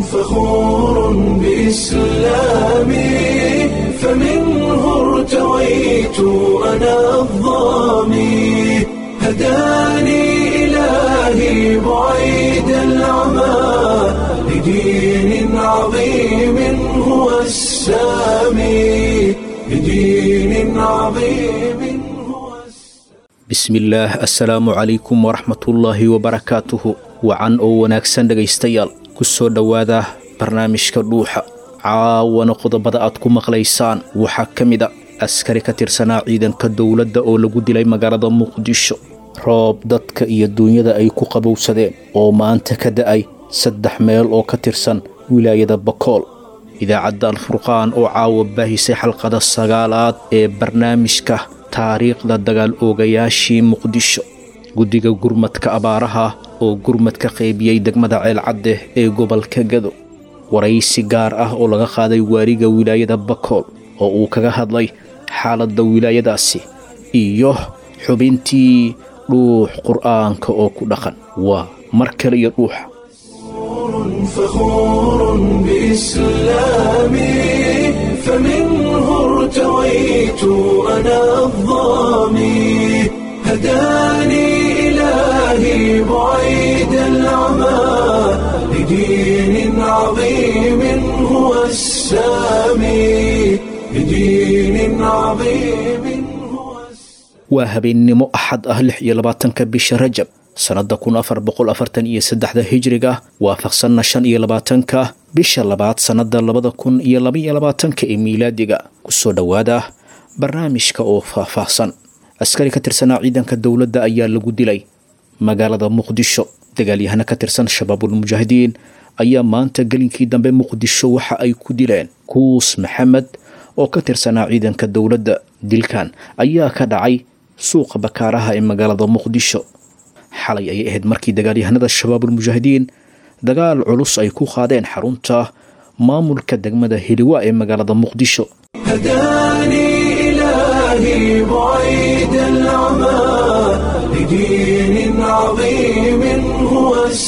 فخور بإسلامي فمنه ارتويت أنا الظامي هداني إلهي بعيد العمى لدين عظيم هو السامي لدين عظيم هو السامي bismillaah assalaamu calaykum waraxmatullaahi wabarakaatuhu wacan oo wanaagsan dhegaystayaal ku soo dhowaada barnaamijka dhuuxa caawana qodobada aad ku maqlaysaan waxaa ka mid a askari ka tirsanaa ciidanka dowladda oo lagu dilay magaalada muqdisho roob dadka iyo duunyada ay ku qabowsadeen oo maanta ka da'ay saddex meel oo ka tirsan wilaayada bakool idaacadda alfurqaan oo caawa baahisay xalqada sagaalaad ee barnaamijka taariikhda dagaal oogayaashii muqdisho guddiga gurmadka abaaraha oo gurmad ka qaybiyey degmada ceelcadde ee gobolka gado waraysi gaar ah oo laga qaaday waariga wilaayada bakool oo uu kaga hadlay xaaladda wilaayadaasi iyo xubintii dhuux qur'aanka oo ku dhaqan waa mar kale iyo dhuuxa فخور بإسلامي فمنه ارتويت أنا الظامي هداني إلهي بعيد العمى لدين عظيم هو السامي لدين عظيم هو السامي waa habeennimo axad ah lix iyo labaatanka bisha rajab sannadda kun afar boqol afartan iyo saddexda hijriga waafaqsanna shan iyo labaatanka bisha labaad sannadda labada kun iyo labaiyo labaatanka ee miilaadiga kusoo dhowaada barnaamijka oo faahfaahsan askari ka tirsanaa ciidanka dowladda ayaa lagu dilay magaalada muqdisho dagaalyahana ka tirsan shabaabulmujaahidiin ayaa maanta gelinkii dambe muqdisho waxa ay ku dileen kuus maxamed oo ka tirsanaa ciidanka dowladda dilkan ayaa ka dhacay suuqa bakaaraha ee magaalada muqdisho xalay ayay ahayd markii dagaalyahanada shabaabulmujaahidiin dagaal culus ay ku qaadeen xarunta maamulka degmada heliwa ee magaalada muqdisho هداني إلهي بعيد العمى لدين عظيم هو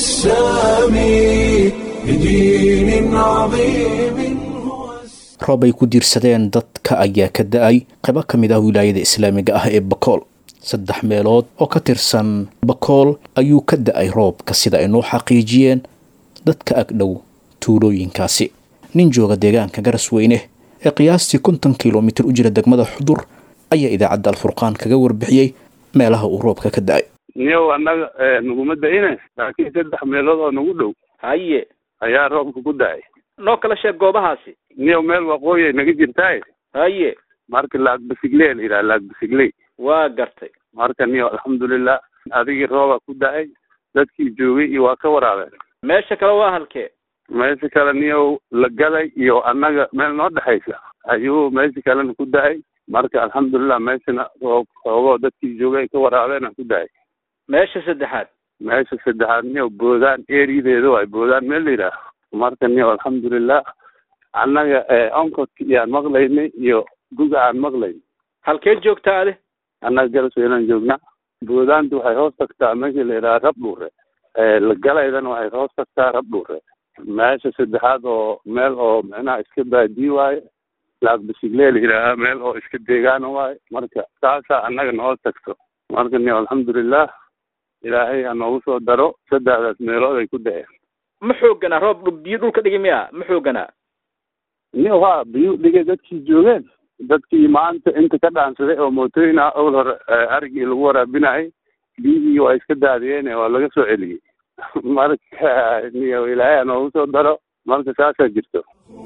السامي لدين عظيم هو السامي roob ay ku diirsadeen dadka ayaa ka da-ay qaybo ka mid ah wilaayada islaamiga ah ee bakool saddex meelood oo ka tirsan bakool ayuu ka da-ay roobka sida ay noo xaqiijiyeen dadka agdhow tuulooyinkaasi nin jooga deegaanka garasweyne ee qiyaastii konton kilomitir u jira degmada xudur ayaa idaacadda alfurqaan kaga warbixiyey meelaha uu roobka ka da-ay niyow annaga naguma da-ine laakiin saddex meelood oo nagu dhow haye ayaa roobka ku da-ay noo kala sheeg goobahaasi niyow meel waqooyi ay naga jirtaay haye marka laagbasiglee la yidhaha laagbasiglee waa gartay marka niyow alxamdulilah adigii rooba ku da-ay dadkii joogay iyo waa ka waraabeen meesha kale waa halkee meesha kale niyow la gaday iyo annaga meel noo dhexaysa ayuu meesha kalena ku da-ay marka alxamdulilah meeshana roob xoogoo dadkii joogay ay ka waraabeena ku da-ay meesha saddexaad meesha saddexaad niyow boodaan eriyadeeda waay boodaan meel la yidhaah marka niyow alxamdulilah annaga onkodka iyaan maqlaynay iyo guga aan maqlayn halkeed joogtaa ade annaga galasweynaan joognaa boodaantu waxay hoos tagtaa meesha la yidhaha rabdhuure la galaydana waxay hoos tagtaa rabdhuure meesha saddexaad oo meel oo micnaha iska baadii waaye laagbasiglee la yidhaahaa meel oo iska deegaana waaye marka taasaa annaga nohoos tagto marka niyow alxamdulilah ilaahay ha noogu soo daro saddexdaas meelood ay ku da-een ma xooganaa roob dhul- biyo dhulka dhigi miya ma xooganaa niyow haa biyu dhigay dadkii joogeen dadkii maanta inta ka dhaansaday oo mootooyin ah owl hore arigii lagu waraabinayay biyihii waa iska daadiyeen waa laga soo celiyey marka niyow ilaahay ha noogu soo daro marka saasaa jirto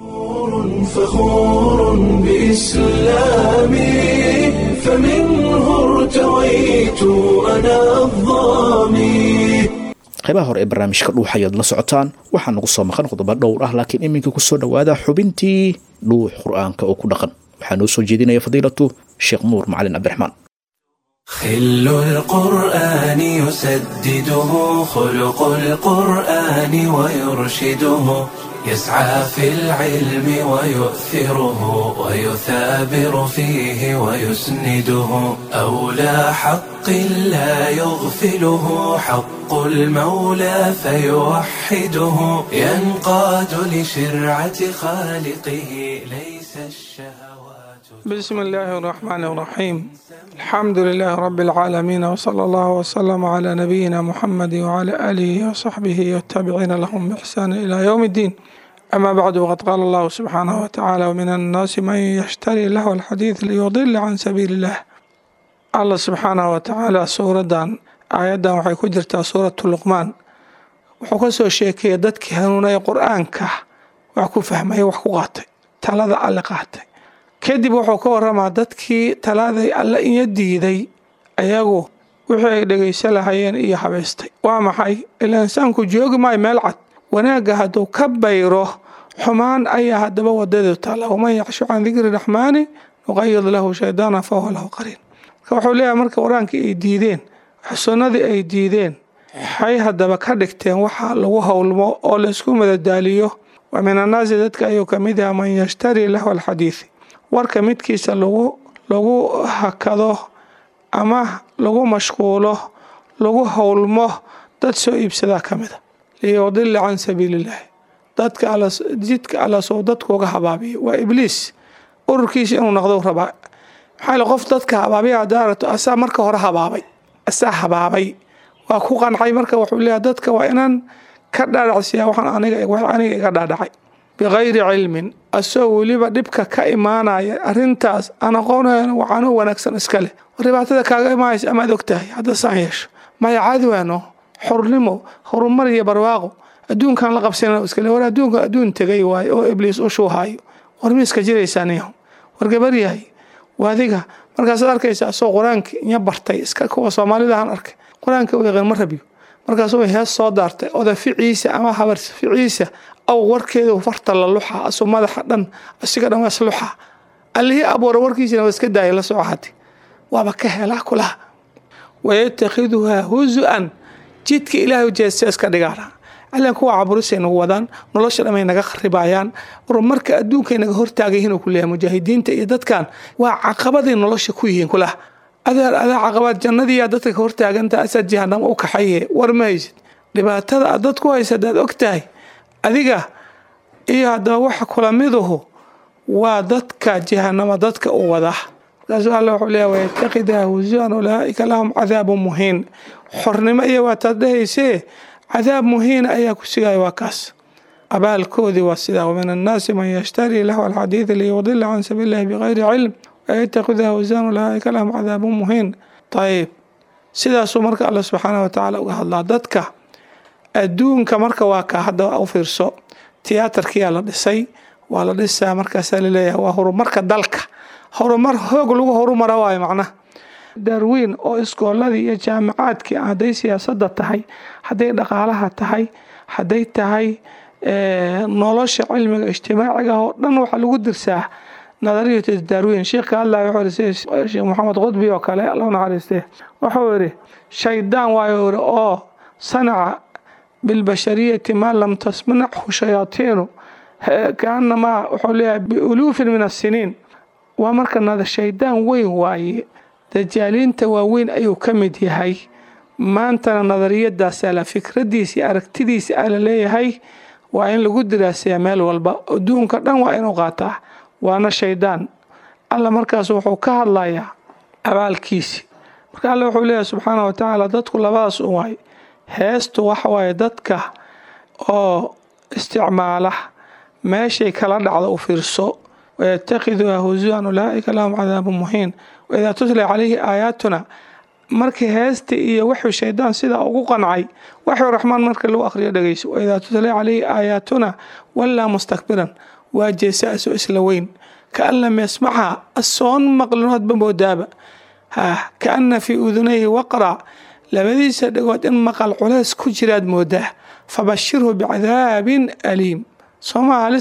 فخور بإسلامي فمنه ارتويت أنا الظامي qaybaha hore ee barnaamijka dhuux ayaad la socotaan waxaa nagu soo maqan qodobo dhowr ah laakiin iminka kusoo dhowaada xubintii dhuux qur-aanka oo ku dhaqan waxaa noo soo jeedinaya fadiilatu sheekh nuur macalin cabdiraxmaan خل القرآن يسدده خلق القرآن ويرشده يسعى في العلم ويؤثره ويثابر فيه ويسنده أولى حق لا يغفله حق المولى فيوحده ينقاد لشرعة خالقه ليس الشهوات بسم الله الرحمن الرحيم الحمد لله رب العالمين وصلى الله وسلم على نبينا محمد وعلى آله وصحبه والتابعين لهم بإحسان إلى يوم الدين أما بعد وقد قال الله سبحانه وتعالى ومن الناس من يشتري له الحديث ليضل عن سبيل الله الله سبحانه وتعالى سورة آيادا waxay ku jirtaa suuratu luqmaan wuxuu ka soo sheekeeyay dadkii hanuunaya qur-aanka wax ku fahmaya wax ku qaatay talada alle qaatay kadib wuxuu ka waramaa dadkii talaaday alle iyo diiday ayagu wixii ay dhegaysan lahayeen iyo habaystay waa maxay ilaa insaanku joogi maayo meel cad wanaagga hadduu ka bayro xumaan ayaa haddaba wadadeedu taalla waman yacshu can dikri raxmaani nuqayid lahu shaydaana fahuwa lahu qariin marka wuxuu leeyahay marka qur-aankii ay diideen sunnadii ay diideen waxay haddaba ka dhigteen waxa lagu howlmo oo laysku madadaaliyo wa min annaasi dadka ayuu ka mid yaha man yashtari lahu alxadiidi warka midkiisa lagu lagu hakado ama lagu mashquulo lagu howlmo dad soo iibsadaa ka mida liyudila can sabiiliillaahi dadka jidka alla soo dadkuuga habaabiyo waa ibliis ururkiisa inuu noqdo rabaa maxaa le qof dadka habaabiya hadaarato asaa marka hore habaabay asaa habaabay waa ku qancay marka wuxuu leeyahay dadka waa inaan ka dhaadhacsiyaa waxaan aniga aniga iga dhaadhacay bikayri cilmin asoo weliba dhibka ka imaanaya arintaas aan aqoonayana waxaanoo wanaagsan iska leh dhibaatada kaaga imaanaysa amaad ogtahay hadda saan yeesho maya cadwaano xornimo horumar iyo barwaaqo adduunkan la qabsana iskale war adduunka adduun tegay waayo oo ibliis u shuuhaayo war miiska jiraysaaniyaho war gabaryahay waadiga markaasaad arkaysa asoo qur-aanka inya bartay iska kuwa soomaalidahan arkay qur-aanka u yaqaan ma rabiyo markaasuu hees soo daartay oda ficiisa ama habar ficiisa aw warkeedu farta la luxa asuu madaxa dhan asiga dhan waa isluxa allihii abuura warkiisina waa iska daaya la soo hati waaba ka helaa kulaha wayatakhiduhaa huzu-an jidka ilaahay jeesta iska dhigaana allan kuwa caburisay nagu wadaan nolosha dhamay naga kharibayaan horumarka adduunkay naga hortaagayihiin uu ku leeyahay mujaahidiinta iyo dadkan waa caqabaday nolosha ku yihiin kulaha adeer adaa caqabaad jannadiiyaa dadka ka hortaaganta asaad jahanamo u kaxaye war ma haysid dhibaatada aad dad ku haysa hadaad og tahay adiga iyo haddaba waxa kula miduhu waa dadka jahanamo dadka u wada markaasuu alla wuxuu leeyahay wayattakidaa husuan ulaa'ika lahum cadaabu muhiin xornimo iyo waataad dhahaysee cadaab muhiina ayaa ku sigaya waa kaas abaalkoodii waa sidaa wamin annaasi man yashtarii lahu alxadiida liyudila can sabiili illahi bikayri cilm wayattakidaa husuan ulaa'ika lahum cadaabu muhiin ayib sidaasuu marka alla subxaanah watacaala uga hadlaa dadka adduunka marka waa ka hadda u fiirso tiyaatarkiyaa la dhisay waa la dhisaa markaasaa laleeyahay waa horumarka dalka horumar hoog lagu horumara waayo macnaha darwiin oo iskooladii iyo jaamacaadkii hadday siyaasadda tahay hadday dhaqaalaha tahay hadday tahay nolosha cilmiga ijtimaaciga oo dhan waxaa lagu dirsaa nadariyatu darwiin sheekh ka hadlaya wuxuu yidhi sheekh maxamed qudbi oo kale alla naxariistee wuxuu yidhi shaydaan waayo yidhi oo sanaca bilbashariyati maa lam tasmanachu shayaatiinu kaanamaa wuxuu leeyahay biuluufin min assiniin waa marka nada shaydaan weyn waaye dajaaliinta waaweyn ayuu ka mid yahay maantana nadariyadaasa la fikradiisi aragtidiisi a la leeyahay waa in lagu diraasayaa meel walba adduunka dhan waa inuu qaataa waana shaydaan alla markaas wuxuu ka hadlayaa abaalkiisi marka alle wuxuu leeyahay subxaana wa tacaala dadku labadaas un waay heestu waxa waaye dadka oo isticmaala meeshay kala dhacda u fiirso wayatakiduha husuan ulaa'ika lahum cadaabu muhiin waidaa tutla calayhi aayaatuna markii heesta iyo wuxuu shaydaan sidaa ugu qancay waxuu raxmaan marka lagu akhriyo dhegeyso waidaa tutla calayhi aayaatuna wallaa mustakbiran waa jeesa asoo isla weyn kaan lam yasmacha asoon maqlinoodba moodaaba ha kaana fii udunayhi waqra labadiisa dhagood in maqal culays ku jiraad moodaa fabashirhu bicadaabin aliim sooma halis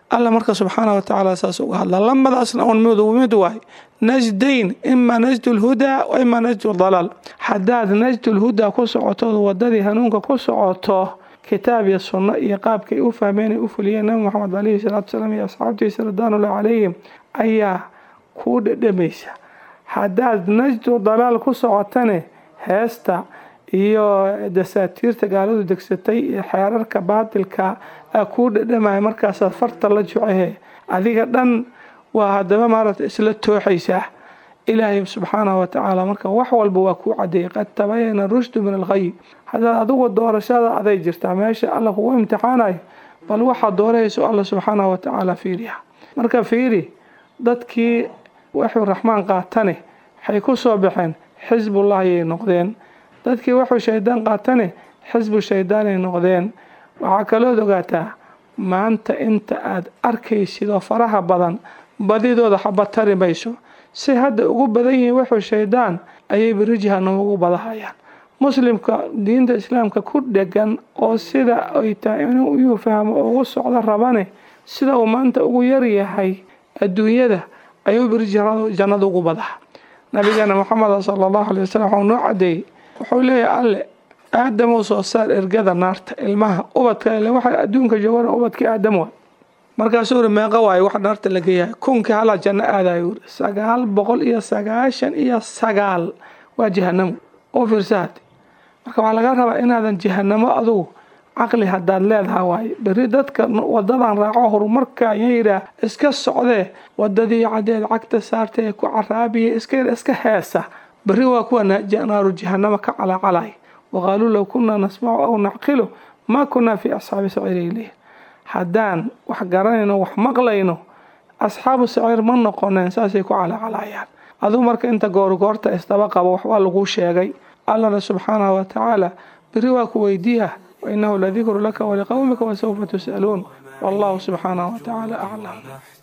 alla marka subxaana wa tacaala saas uga hadla lamadaasna un mid mid waay najdayn ima najdu lhudaa wa ima najdu dalaal haddaad najdu lhudaa ku socoto wadadii hanuunka ku socoto kitaab iyo sunno iyo qaabkay u fahmeen ay u fuliyeen nabi moxamed calayhi salaatu salaam iyo asxaabtiisa ridwaanullahi calayhim ayaa kuu dhedhamaysa haddaad najdu dalaal ku socotane heesta iyo dasaatiirta gaaladu degsatay iyo xeerarka baatilka a kuu dhadhamaya markaasaad farta la jucehe adiga dhan waa haddaba maaragta isla tooxaysaa ilaahay subxaanahu watacaala marka wax walba waa kuu cadeeyay qad tabayana rushdu min alkhay haddaad adigu doorashada aday jirtaa meesha alla kugu imtixaanayo bal waxaad doorahayso alla subxaanahu watacaala fiiriya marka fiiri dadkii waxuu raxmaan qaatane waxay ku soo baxeen xisbullah ayay noqdeen dadkii waxuu shaydaan qaatane xisbu shaydaanay noqdeen waxaa kalood ogaataa maanta inta aad arkaysid oo faraha badan badidooda xaba tari mayso si hadda ugu badan yihiin wuxuu shaydaan ayay beri jahanamo ugu badahayaan muslimka diinta islaamka ku dhegan oo sida ay tahay inuu iyuu fahmo ugu socdo rabane sida uu maanta ugu yaryahay adduunyada ayuu beri jannada ugu badaha nabigeena moxameda sala allahu alay wasalam waxuu noo cadeeyey wuxuu leeyahay alle aadamou soo saar ergada naarta ilmaha ubadka ile waxa adduunka joogana ubadkii aadam waa markaasuu uri meeqa waayo wax naarta laga yahay kunkii halaa janno aadayo uri sagaal boqol iyo sagaashan iyo sagaal waa jahanamo oo fiirsaad marka waxaa laga rabaa inaadan jahanamo adugu caqli haddaad leedaha waaye beri dadka wadadan raaco horumarka yayidhaah iska socdee wadadii cadeed cagta saarta ee ku caraabiya iska iska heesa beri waa kuwa naaru jahanamo ka calacalay waqaaluu low kunaa nasmacu aw nacqilu maa kunaa fii asxaabi saciiri ileyh haddaan wax garanayno wax maqlayno asxaabu saciir ma noqoneen saasay ku calaacalayaan aduu marka inta goorgoorta isdaba qabo waxbaa laguu sheegay allana subxaanahu watacaala beri waa ku weydiiya wainahu ladikru laka waliqowmika wasawfa tus'aluun wallahu subxaanahu watacaala aclam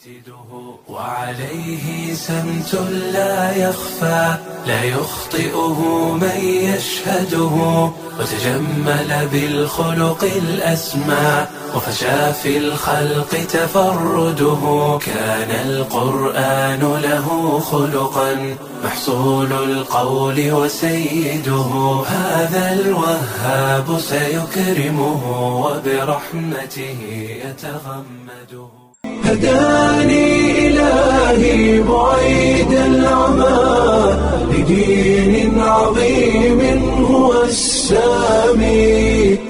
وعليه سمت لا يخفى لا يخطئه من يشهده وتجمل بالخلق الأسمى وفشى في الخلق تفرده كان القرآن له خلقا محصول القول وسيده هذا الوهاب سيكرمه وبرحمته يتغمده هداني إلهي بعيد العمى لدين عظيم هو السامي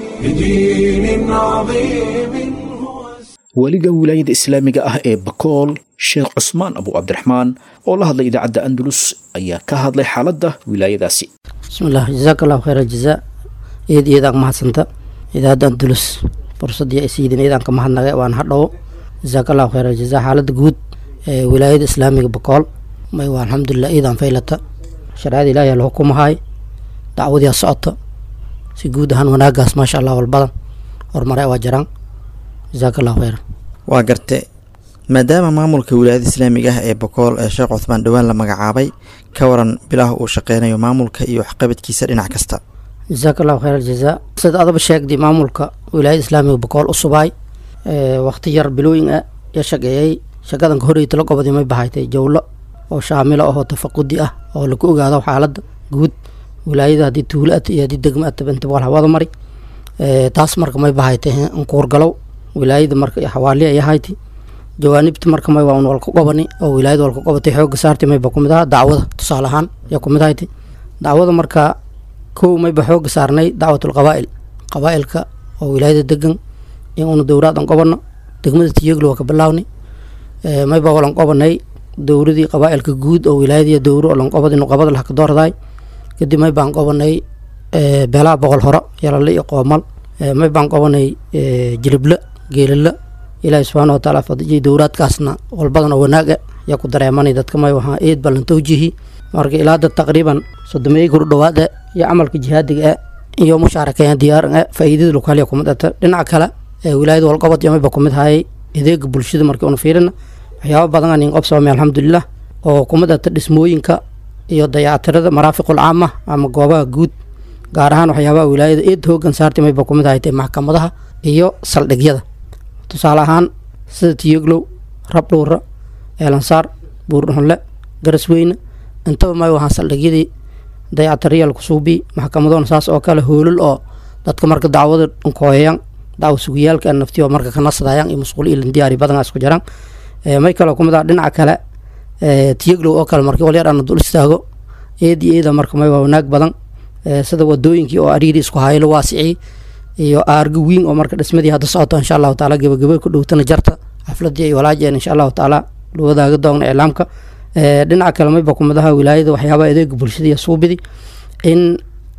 لدين عظيم هو weliga wilaayada islaamiga ah ee bakool sheekh cusmaan abu cabdiraxmaan oo la hadlay idaacadda andalus ayaa ka hadlay xaaladda wilaayadaasi bismillaah jazaaka allahu khayra jazaa eed iyadaan mahadsanta idaacadda andalus fursadii ay siidin iyadaan ka mahadnaga waan hadhow jazaaka allahu khayra jazaa xaaladda guud ee wilaayada islaamiga bakool may waa alxamdulilah iidaan faylata shareecada ilaahi la xukumahay dacwadii ha socota si guud ahaan wanaagaas maasha allah walbadan horumare waa jiraan jazaaka allahu khayra waa garte maadaama maamulka wilaayada islaamiga ah ee bokool ee sheekh cuthmaan dhowaan la magacaabay ka waran bilaha uu shaqeynayo maamulka iyo waxqabadkiisa dhinac kasta jazaaka allahu khayr aljazaa sida adaba sheegday maamulka wilaayada islaamiga bakool u subaay waqti yar bilooyin ah ya shaqeeyey shaqadan ka horeyta la gobodii may bahaytay jawlo oo shaamilo ahoo tafaqudi ah oo lagu ogaado xaaladda guud wilaayada haddii tuulo at iyo haddii degmo ataba inta boqol hawada mari taas marka may bahaytay nkuurgalow wilaayada marka xawaali ay ahayti jawaanibta marka may waa un walka qobani oo wilaayada walka qobatay xooga saartay mayba kumid aha dacwada tusaale ahaan yaa kumid ahayti dacwada marka kow mayba xooga saarnay dacwatul qabaa'il qabaa'ilka oo wilaayada degan in una dowraad an qobano degmada tiyeglo waa ka bilaawni mayba walan qobanay dowradii qabaa'ilka guud oo wilaayadii dowro oo lan qobadi nuqabada laha ka doordaay kadib may baan qobanay beelaha boqol horo yalale iyo qoomal may baan qobanay jilible geelala ilaahi subxaana watacaala fadijay dowraadkaasna walbadan oo wanaaga yaa ku dareemanay dadka may wahaa eed balan tawjihi marka ilaa dad taqriiban sodomeeyey kuru dhawaad e iyo camalka jihaadiga e iyo mushaarakeeya diyaaran e faa'iidada lokaalya kumid ata dhinaca kale wilaayada walqobod iyo mayba kumid hayay adeega bulshada markii una fiirina waxyaaba badan aan inqobsoomay alxamdulilah oo kumid ata dhismooyinka iyo dayactirada maraafiqul caama ama goobaha guud gaar ahaan waxyaabaha wilaayada eed hoogan saartay mayba kumid haytay maxkamadaha iyo saldhigyada tusaale ahaan sida tiyoglow rabdhuura eelansaar buurdhonle garasweyne intaba may wahaan saldhigyadii dayactaryaal kusuubi maxkamadoon saas oo kale hoolal oo dadka marka dacwada nkooyayaan dacwa sugiyaalka naftiyo marka ka nasadayaan iyo musquul ilan diyaari badan isku jiraan may kaloo kumid ah dhinaca kale tiyaglow oo kale markii walyar ana dul istaago eedi eeda marka may waa wanaag badan sida wadooyinkii oo ariiri isku haylo waasicii iyo aarga wiin oo marka dhismadii hadda socoto insha allahu taala gebagebe ku dhowtana jarta xafladii iyo walaajeen insha allahu taala wadaaga doogna iclaamka dhinaca kale mayba kumadaha wilaayada waxyaabaha adeega bulshada iyo suubidi in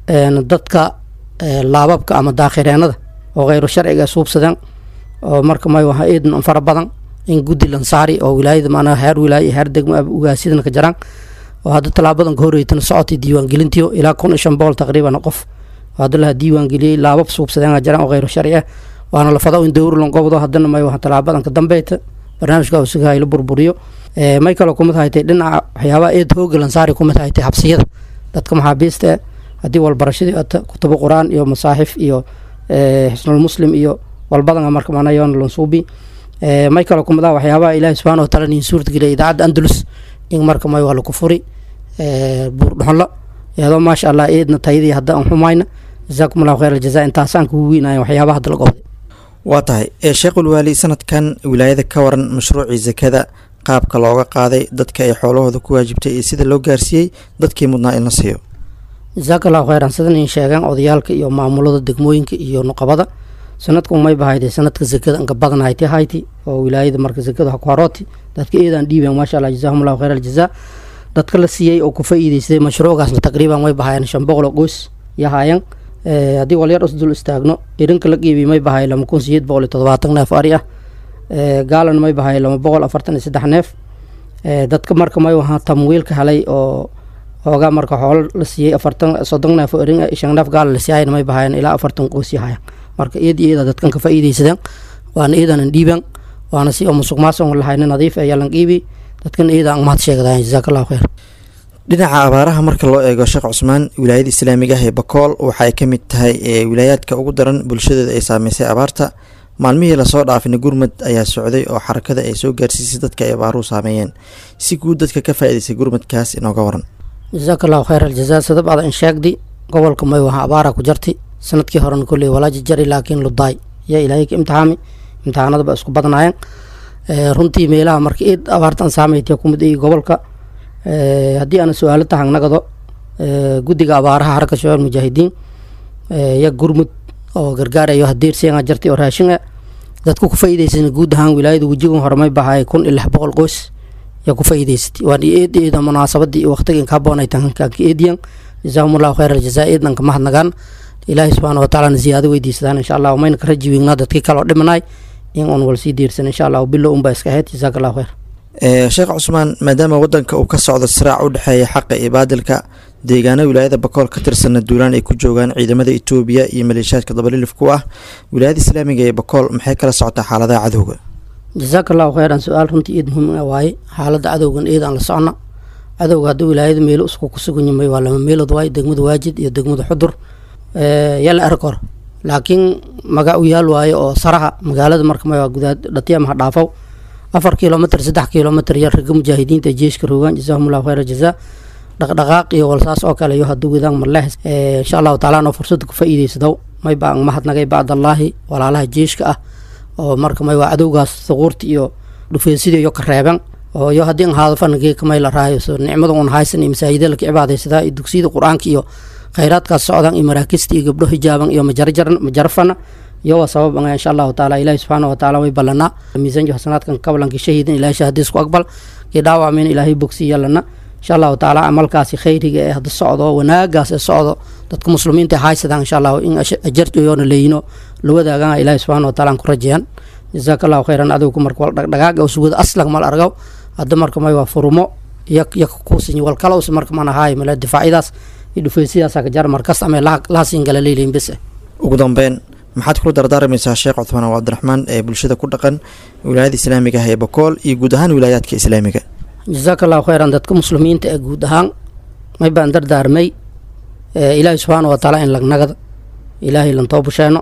dadka laababka ama daakhireenada oo kheyru sharciga suubsadeen oo marka may waha eedan fara badan in guddi lansaari oo wilaayada maanaa heer wilaayo heer degmo ugaasidana ka jaraan oo hadda tallaabadan ka horreytana socotay diiwaangelintiyo ilaa kun iyo shan boqol taqriiban qof oo hadda laha diiwaangeliyey laabab suubsadeen jaraan oo kheyru sharci ah waana la fado in dowrlan gobdo haddana may waha tallaabadan ka dambeeta barnaamijka usuga la burburiyo may kaloo kumid haytay dhinaca waxyaabaha eed hooga lansaari kumid haytay xabsiyada dadka maxaabiista haddii walbarashadii ata kutubo qur-aan iyo masaaxif iyo xisnul muslim iyo walbadan marka manayon lansuubi may kaloo kumid ah waxyaabaha ilaahi subxana wa taala nin suurtageliya idaacadda andalus in marka may waa laku furi buurdhoxonlo iyadoo maasha allah eedna tayadii hadda aan xumayna jazaakum allahu khayr aljaza intaasaan kugu weynaaya waxyaabaha hadda la qobday waa tahay ee sheekhul waali sanadkan wilaayada ka waran mashruucii sakada qaabka looga qaaday dadka ay xoolahooda ku waajibtay iyo sida loo gaarsiiyey dadkii mudnaa in la siiyo jasaaka allahu khayran sidan in sheegaan odayaalka iyo maamulada degmooyinka iyo nuqabada sanadku may bahayday sanadka sakada inka badan hayti hayti oo wilaayada marka sakada ha ku harooti dadka eedaan dhiibeen maasha allah jazaahum allahu khayr aljazaa dadka la siiyey oo ku faa'iideystay mashruucaasna taqriiban way bahayeen shan boqol oo qoys yahayan haddii walyar isdul istaagno irinka la qiibiy may bahay lama kun sideed boqol iyo todobaatan neef ari ah gaalan may bahay lama boqol afartan iyo saddex neef dadka marka may wahaa tamwiilka helay oo xoogaa marka xoolo la siiyey afartan soddon neef oo erin shan neef gaala la siiyayna may bahayan ilaa afartan qoys yahayan marka iyad iyada dadkan ka faa'iideysadeen waana iidanan dhiiban waana si oo musuq maasuq lahayna nadiif ee yalan qiibi dadkan iyada aan mahad sheegdayan jazaaka allahu khayr dhinaca abaaraha marka loo eego sheekh cusmaan wilaayada islaamiga ah ee bakool waxa ay ka mid tahay ee wilaayaadka ugu daran bulshadeeda ay saameysay abaarta maalmihii lasoo dhaafina gurmad ayaa socday oo xarakada ay soo gaarsiisay dadka ay abaaruhu saameeyeen si guud dadka ka faa'iidaysay gurmadkaas inooga waran jazaaka allahu khayr aljazaa sadab ada in sheegdi gobolka may waha abaara ku jarti sanadkii horena kolley walaaji jari laakiin ludaay yaa ilaahay ka imtixaami imtixaanadaba isku badnaayeen runtii meelaha marka id abaartan saameyti kumid iyo gobolka haddii aana su-aalo tahan nagado guddiga abaaraha xaraka shabaab mujaahidiin ya gurmud oo gargaarayo hadeersianga jartay oo raashin ah dadku ku faa'iidaysana guud ahaan wilaayada wejigan horemay bahay kun iyo lix boqol qoys yaa ku faa'iidaysatay waan eed eeda munaasabadii iyo waqtiga inka haboonay tahankaanka eediyan jazaahum allahu khayr aljazaa eednanka mahadnagaan ilaahi subxaana wa tacaalana ziyaado weydiisadaan insha allah mayna ka raji wiignaa dadkii kaloo dhimanay in un wal sii diirsan insha allah bilo unbaa iska ahayd jazaaka allahu khayr sheekh cusmaan maadaama wadanka uu ka socdo siraac u dhexeeya xaqa iyo baadilka deegaana wilaayada bakool ka tirsanna duulaan ay ku joogaan ciidamada etoobiya iyo maleeshiyaadka dabalilif ku ah wilaayada islaamiga ee bakool maxay kala socotaa xaaladaha cadowga jazaaka allahu khayran su-aal runtii eed muhiim waaye xaaladda cadowgan eed aan la socna cadowga hadda wilaayada meelo isku ku sugan yimay waa lama meelood waaye degmada waajid iyo degmada xudur yala arkor laakiin maga u yaal waaye oo saraha magaalada marka ma gudaad dhatiyamaha dhaafow afar kilomitr saddex kilomitr yar raga mujaahidiinta jeeshka rogaan jazaahum allahu khayr jazaa dhaqdhaqaaq iyo walsaas oo kale iyo hadduu wadaan marlehes insha allahu taala noo fursada ku faa'iideysadaw may baan mahadnagay bacdallaahi walaalaha jeeshka ah oo marka may waa cadowgaas thuquurta iyo dhufeesidii iyo ka reeban oo iyo haddii an haadafana kamay la raayo so nicmada un haysan iyo masaajida laka cibaadaysadaa iyo dugsiyada qur-aanka iyo khayraadkaas socdan iyo maraakista iyo gabdho hijaaban iyo majarjaran majarafana iyo waa sabab anga insha allahu taala ilaahi subxaana wa taala way ballanaa miisanjo xasanaadkan kablanki shahiidan ilahi shahadiis ku aqbal kii dhaawacmin ilaahay bogsi yalana insha allahu taala camalkaasi khayriga ee hadda socdo wanaagaas ee socdo dadka muslimiinta haysadaan insha allahu in ajaryoona leeyino la wadaagan ilaahi subxaana wa taala aan ku rajeeyaan jazaaka allahu khayran adowku marka wal dhaqdhaqaaga usugada aslag mal argaw hadda marka may waa furumo iyo iyo kuusin wal kalowsi marka mana haay male difaacyadaas iyo dhufeysiyadaasa ka jar markas ama lahasin gala leelihin bes ugu dambeyn maxaad kula dardaarmaysaa sheekh cuthmaan oo cabdiraxmaan ee bulshada ku dhaqan wilaayada islaamiga ah ee bakool iyo guud ahaan wilaayaadka islaamiga jazaaka allahu khayran dadka muslimiinta ee guud ahaan may baan dardaarmay ilaahi subxaana wa taala in lagnagada ilaahay lan toobusheeno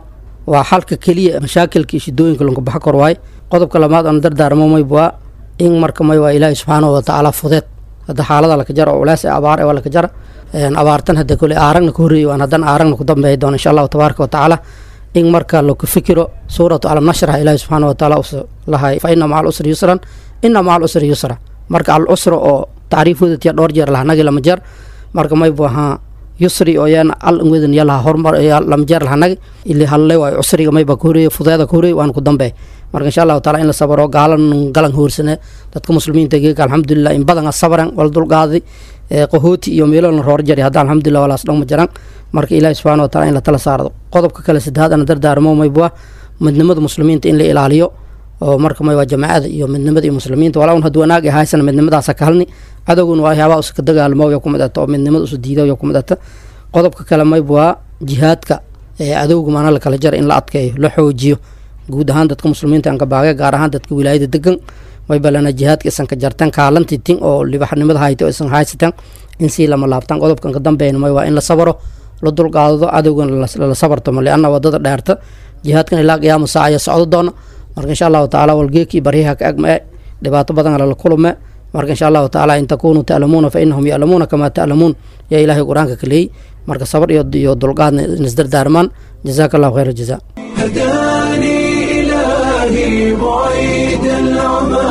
waa xalka keliya mashaakilka iyo shidooyinka lanku baxa kor waay qodobka lamaad aan dardaarmo maybwaa in marka may waa ilaahi subxaanahu watacaala fudeed hadda xaalada laka jara oo culays ee abaar ee waa laka jara abaartan hadda kole aaragna ka horreeyay waan haddana aaragna ku dambeeya doona insha allahu tabaaraka wa tacaala in marka laku fikiro suuratu alam nashrah ilaahi subxaana wa tacaala us lahay fa ina maca alusri yusran ina maca alusri yusra marka alusra oo tacriifooda tiya dhowr jeer lahanagi lama jeer marka maybu ahaa yusri oo yaana al wedan yalaha hormar lama jeer lahanagi ili halle waay cusriga mayba ka horeeye fudeeda ka horeeye waan ku dambeey marka insha allahu taala in la sabaro gaalan galan hoorsane dadka muslimiinta geeka alxamdulilah in badana sabran wal dulqaaday qahooti iyo meelo la roor jari hadda alxamdulilah walaas dhama jiran marka ilaahi subxana wa taala in la tala saardo qodobka kale saddexaad ana dardaarmo maybua midnimada muslimiinta in la ilaaliyo oo marka may waa jamaacada iyo midnimada iyo muslimiinta walaa un haddii wanaag ay haysana midnimadaasa ka halni cadowguna waa waxyaabaha uska dagaalmo yo kumid ata oo midnimada usu diida yo kumid ata qodobka kale mayb waa jihaadka ee cadowga maana la kala jara in la adkeeyo la xoojiyo guud ahaan dadka muslimiinta aan ka baagay gaar ahaan dadka wilaayada degan way balana jihaadka isan ka jartan kaalantii tin oo libaxnimada hayta oo isan haysatan in sii lama laabtan qodobkan ka dambeyn may waa in la sabaro la dulqaadado cadowgan lala sabartamo lianna wadada dheerta jihaadkan ilaa qiyaama saaca ayaa socdo doona marka insha allahu tacaala walgeekii baryaha ka agma e dhibaato badan lala kulume marka insha allahu tacaala in takunuu ta'lamuuna fa inahum ya'lamuuna kamaa ta'lamuun yaa ilaahay qur-aanka ka leeyey marka sabar iyo iyo dulqaadna isdardaarmaan jazaaka allahu khayr aljaza هداني إلهي بعيد العمى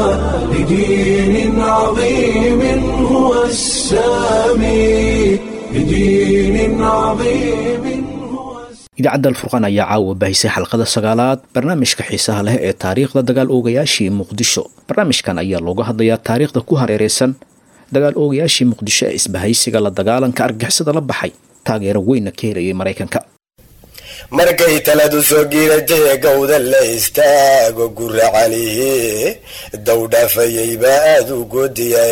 لدين عظيم هو السامي لدين عظيم هو idaacadda alfurqaan ayaa caawa baahisay xalqada sagaalaad barnaamijka xiisaha leh ee taariikhda dagaal oogayaashii muqdisho barnaamijkan ayaa looga hadlayaa taariikhda ku hareereysan dagaal oogayaashii muqdisho ee isbahaysiga la dagaalanka argixisada la baxay taageero weynna ka helayay maraykanka markay taladu soo giiratay gowda la istaago guracalihi dowdhaafayay baa aada u goodiya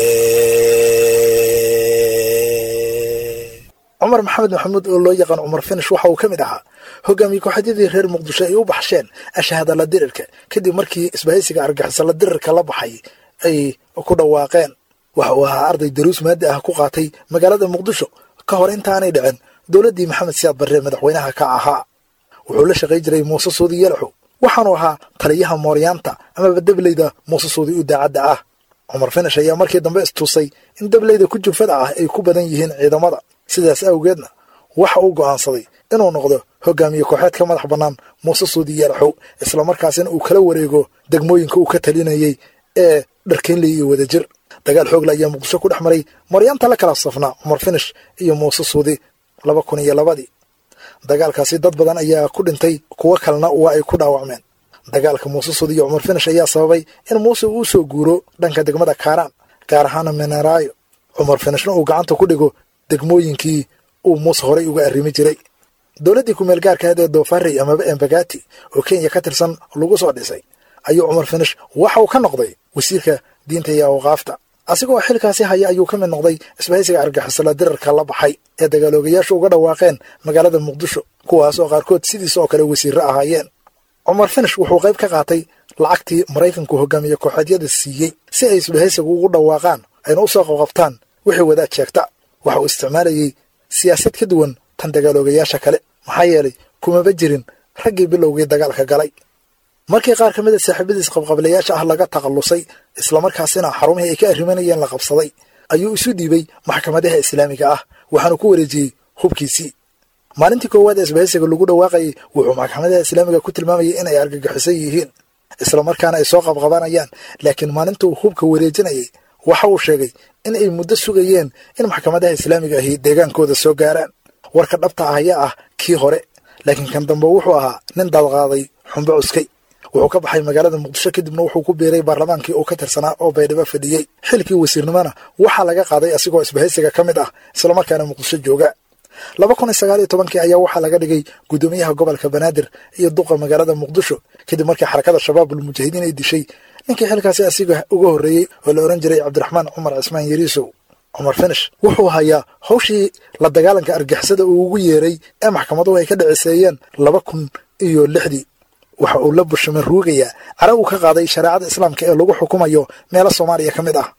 cumar maxamed maxamuud oo loo yaqaan cumar finish waxa uu ka mid ahaa hogaamiye kooxadyadii reer muqdisho ay u baxsheen ashahadala dirirka kadib markii isbahaysiga argixisala dirirka la baxay ay ku dhawaaqeen waxa uu ahaa arday daruus maadi ah ku qaatay magaalada muqdisho ka hor intaanay dhicin dowladdii maxamed siyaad barre madaxweynaha ka ahaa wuxuu la shaqay jiray muuse suudi yalaxow waxaanu ahaa taliyaha mooryaanta amaba debleyda muuse suudi u daacadda ah cumar finish ayaa markii dambe istusay in debleyda ku jufada ah ay ku badan yihiin ciidamada sidaas awgeedna waxa uu go'aansaday inuu noqdo hogaamiye kooxeed ka madax bannaan muuse suudi yalaxow islamarkaasina uu kala wareego degmooyinka uu ka talinayey ee dharkeynley iyo wadajir dagaal xoogla ayaa muqdisho ku dhex maray maryaanta la kala safnaa cumar finish iyo muuse suudi laba kun iyo labadii dagaalkaasi dad badan ayaa ku dhintay kuwo kalena waa ay ku dhaawacmeen dagaalka muuse suudi iyo cumar finish ayaa sababay in muuse uu soo guuro dhanka degmada kaaraan gaar ahaana meneraayo cumar finishna uu gacanta ku dhigo degmooyinkii uu muuse horay uga arrimi jiray dowladdii kumeel gaarkaad ee doofarey amaba embagati oo kenya ka tirsan lagu soo dhisay ayuu cumar finish waxa uu ka noqday wasiirka diinta iyo awqaafta asigoo xilkaasi haya ayuu ka mid noqday isbahaysiga argixisala dirarka la baxay ee dagaaloogayaashu uga dhawaaqeen magaalada muqdisho kuwaas oo qaarkood sidiis oo kale wasiirro ahaayeen cumar finish wuxuu qayb ka qaatay lacagtii maraykanku hogaamiye kooxeedyada siiyey si ay isbahaysiga ugu dhawaaqaan ayna u soo qabqabtaan wixii wadaad sheegta waxa uu isticmaalayey siyaasad ka duwan tan dagaaloogayaasha kale maxaa yeelay kumaba jirin raggii bilowgii dagaalka galay markii qaar ka mid a saaxiibadiis qabqablayaasha ah laga takhallusay islamarkaasina xarumihii ay ka arrimanayeen la qabsaday ayuu isu dhiibay maxkamadaha islaamiga ah waxaanu ku wareejiyey hubkiisii maalintii koowaad ee isbahaysiga lagu dhawaaqayay wuxuu maxkamadaha islaamiga ku tilmaamayay inay argagixisan yihiin islamarkaana ay soo qabqabanayaan laakiin maalintuu hubka wareejinayay waxa uu sheegay in ay muddo sugayeen in maxkamadaha islaamiga ahi deegaankooda soo gaaraan warka dhabta ah ayaa ah kii hore laakiin kan dambe wuxuu ahaa nin dadqaaday xumbo cuskay wuxuu ka baxay magaalada muqdisho kadibna wuxuu ku biiray baarlamaankii uu ka tirsanaa oo baydhabo fadhiyey xilkii wasiirnimona waxaa laga qaaday asigoo isbahaysiga ka mid ah islamarkaana muqdisho jooga laba kun iyo sagaal iyo tobankii ayaa waxaa laga dhigay guddoomiyaha gobolka banaadir iyo duqa magaalada muqdisho kadib markii xarakada shabaabul mujaahidiin ay dishay ninkii xilkaasi asiga uga horreeyey oo la ohan jiray cabdiraxmaan cumar cismaan yariisow cumar finish wuxuu hayaa hawshii la dagaalanka argixisada uu ugu yeeray ee maxkamaduhu ay ka dhiciseeyeen laba kun iyo lixdii waxa uu la bushama ruugayaa cara uu ka qaaday shareecada islaamka ee lagu xukumayo meelo soomaaliya ka mid ah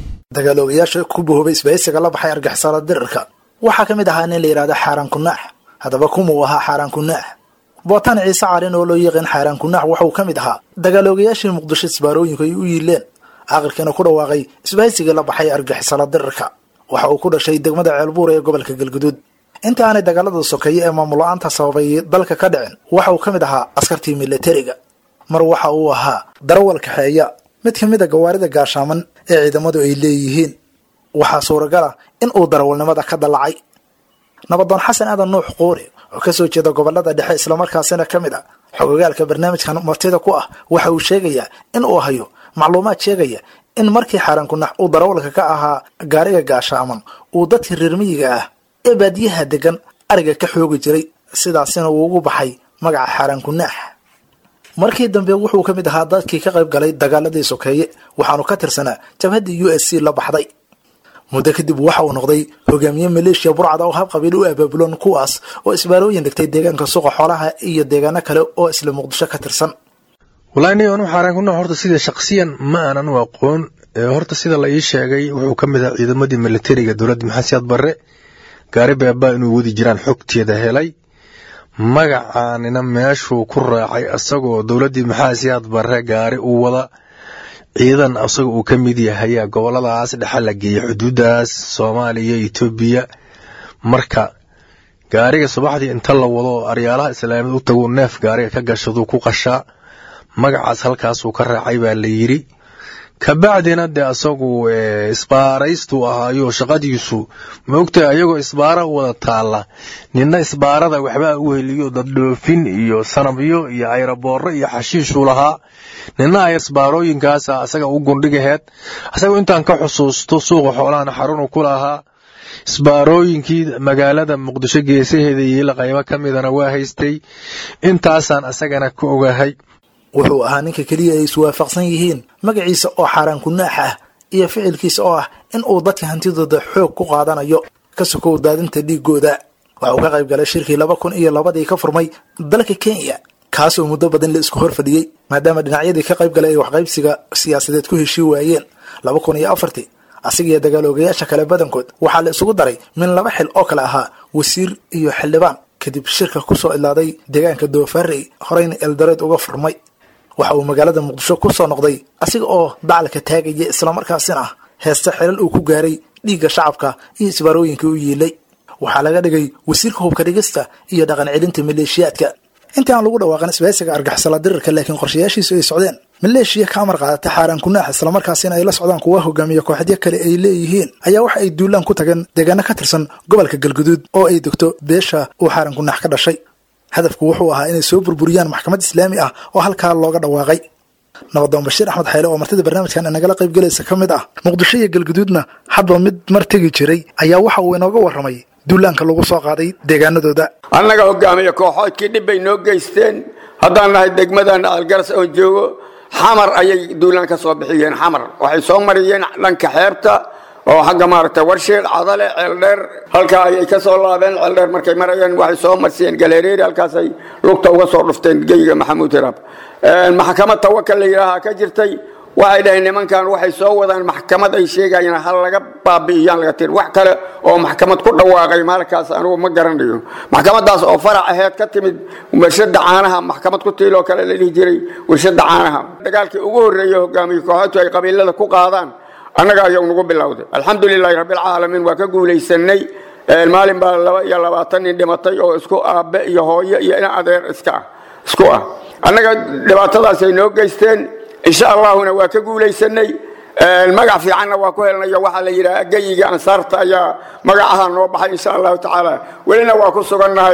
dagaaloogayaasha ku bahoobay isbahaysiga la baxay argixisada dirirka waxaa ka mid ahaa nin la yidhahda xaaraan kunaax haddaba kumuu ahaa xaaraan kunaax bootaan ciise calin oo loo yaqaan xaaraan kunaax waxauu ka mid ahaa dagaaloogayaashii muqdisho isbaarooyinku ay u yiileen aqalkiina ku dhawaaqay isbahaysigii la baxay argixisala dirirka waxa uu ku dhashay degmada ceelbuur ee gobolka galguduud inta aanay dagaalada sokeeye ee maamul la-aanta sababay dalka ka dhicin waxa uu ka mid ahaa askartii militariga mar waxa uu ahaa darawal kaxeeya mid ka mid a gawaarida gaashaaman ee ciidamadu ay leeyihiin waxaa suuragal ah in uu darawalnimada ka dallacay nabadoon xasan aadan nuux quuri oo kasoo jeeda gobolada dhexe islamarkaasina ka mid a xogogaalka barnaamijkan martida ku ah waxa uu sheegayaa in uu hayo macluumaad sheegaya in markii xaaraan kunax uu darawalka ka ahaa gaariga gaashaaman uu dadka reer miyiga ah ee baadiyaha degan ariga ka xoogi jiray sidaasina uu ugu baxay magaca xaaraan kunaax markii dambe wuxuu ka mid ahaa dadkii ka qayb galay dagaaladii sokeeye waxaanu ka tirsanaa jabhaddii u s c la baxday muddo kadib waxa uu noqday hogaamiye maleeshiya burcada oo hab qabiil u abaabulan kuwaas oo isbaarooyin dhigtay deegaanka suuqa xoolaha iyo deegaano kale oo isla muqdisho ka tirsan wallaahi nin anu xaaraan kunaax horta sida shaksiyan ma aanan u aqoon horta sida la ii sheegay wuxuu ka mid ahaa ciidamadii militariga dowladda maxamed siyaad barre gaari beebaa inuu wadi jiraan xogteeda helay magacaanina meeshuu ku raacay isagoo dowladdii maxamed siyaad barre gaari uu wada ciidan isaga uu ka mid yahay goboladaas dhexe la geeyey xuduudaas soomaaliya etoobiya marka gaariga subaxdii inta la wado oo aryaalaha islaamiyad u tagu neef gaariga ka gashaduu ku qashaa magacaas halkaasuu ka raacay baa la yidri kabacdina dee asagu isbaaraystuu ahaayo shaqadiisu maogtahay ayagoo isbaara u wada taalla nina isbaarada waxbaa u heliyo daddhoofin iyo sanabyo iyo ayraboorro iyo xashiishuu lahaa nina ay isbaarooyinkaasa asaga u gundhigaheed asaga intaan ka xusuusto suuqa xoolahana xarunu ku lahaa isbaarooyinkii magaalada muqdisho geesaheeda yiila qaybo ka midana waa haystay intaasaan asagana ka ogahay wuxuu ahaa ninka keliya ay iswaafaqsan yihiin magaciisa oo xaaraan kunaax ah iyo ficilkiisa oo ah in uu dadka hantidooda xoog ku qaadanayo ka sokow daadinta dhiigooda waxa uu ka qayb galay shirkii laba kun iyo labadii ka furmay dalka kenya kaas oo muddo badan la isku hor fadhiyey maadaama dhinacyadii ka qayb galay ay waxqaybsiga siyaasadeed ku heshii waayeen laba kun iyo afartii asiga iyo dagaaloogayaasha kale badankood waxaa la isugu daray min laba xil oo kale ahaa wasiir iyo xildhibaan kadib shirka kusoo ilaaday deegaanka doofarey horeyna eldareed uga furmay waxa uu magaalada muqdisho ku soo noqday asiga oo dacalka taagaya islamarkaasina ah heesta xilal uu ku gaaray dhiigga shacabka iyo isbaarooyinka u yiilay waxaa laga dhigay wasiirka hubka dhigista iyo dhaqan celinta maleeshiyaadka intii aan lagu dhawaaqan isbahaysiga argixisala dirirka laakiin qorshayaashiisu ay socdeen maleeshiya ka amar qaadata xaaraan kunaax islamarkaasina ay la socdaan kuwa hogaamiya kooxadyo kale ay leeyihiin ayaa waxa ay duulaan ku tageen deegaano ka tirsan gobolka galguduud oo ay degto beesha uu xaaraan kunaax ka dhashay hadafku wuxuu ahaa inay soo burburiyaan maxkamad islaami ah oo halkaa looga dhawaaqay nabadoon bashiir axmed xayle oo martida barnaamijkan inagala qayb galaysa ka mid ah muqdisho iyo galguduudna hadba mid mar tegi jiray ayaa waxa uu inooga warramay duulaanka lagu soo qaaday deegaanadooda annaga hogaamiya kooxoodkii dhib bay noo geysteen haddaan nahay degmadan algaras oon joogo xamar ayay duulaan ka soo bixiyeen xamar waxay soo mariyeen dhanka xeebta oo xagga maaragta warsheed cadale ceeldheer halkaa ayay ka soo laabeen ceeldheer markay marayeen waxay soo marsiyeen galeereeri halkaasay lugta uga soo dhufteen geyiga maxamuud hiraab maxkamad tawakal la yidhaahaa ka jirtay waxay dhaheen nimankan waxay soo wadaan maxkamad ay sheegayeen hal laga baabi'iyaan laga tir wax kale oo maxkamad ku dhawaaqay maalkaas anugu ma garanayo maxkamadaas oo farac aheed ka timid warshada caanaha maxkamad ku tiiloo kale la dhihi jiray warshada caanaha dagaalkii ugu horreeyey hogaamiye kooxoodtu ay qabiilada ku qaadaan annaga ayuu nagu bilowday alxamdulilaahi rabbilcaalamiin waa ka guulaysanay maalin baa laba iyo labaatan nin dhimatay oo isku aabe iyo hooyo iyo in adeer iska ah isku ah annaga dhibaatadaasay noo geysteen insha allahuna waa ka guulaysanay magac fiicanna waa ku helnayo waxaa la yidhaha geyiga ansaarta ayaa magacaha noo baxay insha allahu tacaala welina waa ku sugannahay